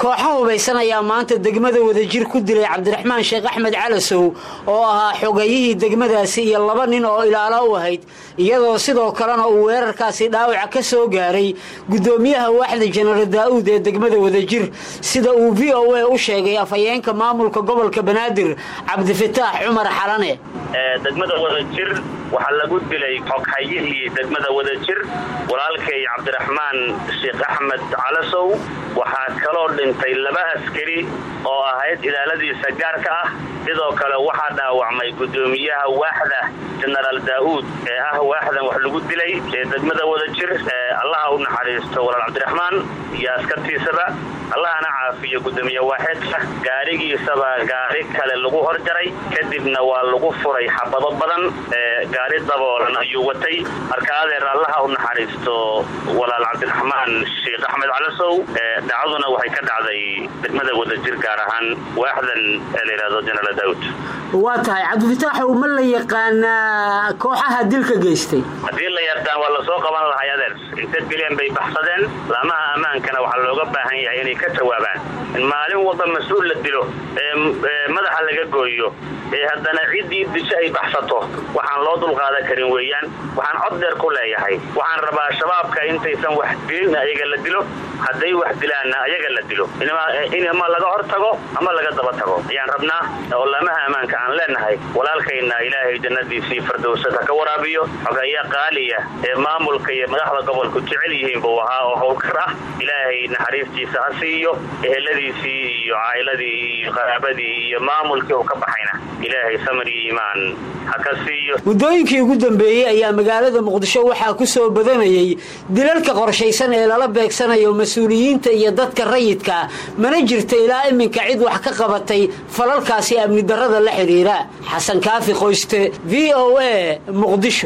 kooxo hubaysan ayaa maanta degmada wadajir ku dilay cabdiraxmaan sheekh axmed calasow oo ahaa xogayihii degmadaasi iyo laba nin oo ilaalo u ahayd iyadoo sidoo kalena uu weerarkaasi dhaawaca ka soo gaaray guddoomiyaha waaxda jenaraal daa'uud ee degmada wadajir sida uu v o a u sheegay afhayeenka maamulka gobolka banaadir cabdifataax cumar xalane degmada wadajir waxaa lagu dilay xoghayihii degmada wadajir walaalkay cabdiraxmaan sheekh axmed calasow waxaa kaloo dhintay laba askari oo ahayd ilaaladiisa gaarka ah sidoo kale waxaa dhaawacmay guddoomiyaha waaxda jenaraal daa'uud ee ah waaxdan wax lagu dilay ee degmada wadajir allaha u naxariisto walaal cabdiraxmaan iyo askartiisaba allahana caafiyo guddoomiye waaxeedka gaarigiisaba gaari kale lagu horjaray kadibna waa lagu furay xabado badan gaari daboolan ayuu watay marka adeer allaha u naxariisto walaal cabdiraxmaan sheekh axmed calasow dhacduna waxay ka dhacday degmada wadajir gaar ahaan waaxdan ee la yidhahdo jenaraal daawud waa tahay cabdifataaxow ma la yaqaanaa kooxaha dilka geystay haddii la yaqaan waa lasoo qaban lahay adeer inta dileen bay baxsadeen laamaha ammaankana waxaa looga baahan yahay inay ka jawaabaan in maalin walba mas-uul la dilo ee madaxa laga gooyo ee haddana ciddii disho ay baxsato waxaan loo dulqaadan karin weeyaan waxaan cod dheer ku leeyahay waxaan rabaa shabaabka intaysan wax dilin ayaga la dilo hadday wax dilaanna ayaga la dilo in ama laga hor tago ama laga daba tago ayaan rabnaa oo laamaha ammaanka aan leenahay walaalkayna ilaahay jannadiisii fardowsada ka waraabiyo xogaya qaaliya ee maamulka iyo madaxda gobolku jecel yihiin buu ahaa oo howlkar ah ilaahay naxariistiisa ha siiyo eheladiisii iyo caa'iladii iyo qaraabadii iyo maamulkii uu ka baxayna ilaahay samir iyo iimaan ha ka siiyo muddooyinkii ugu dambeeyey ayaa magaalada muqdisho waxaa ku soo badanayay dilalka qorshaysan ee lala beegsanayo mas-uuliyiinta iyo dadka rayidka mana jirta ilaa iminka cid wax ka qabatay falalkaasi amni darrada la xidhiira xasan kaafi qoyste v o a muqdisho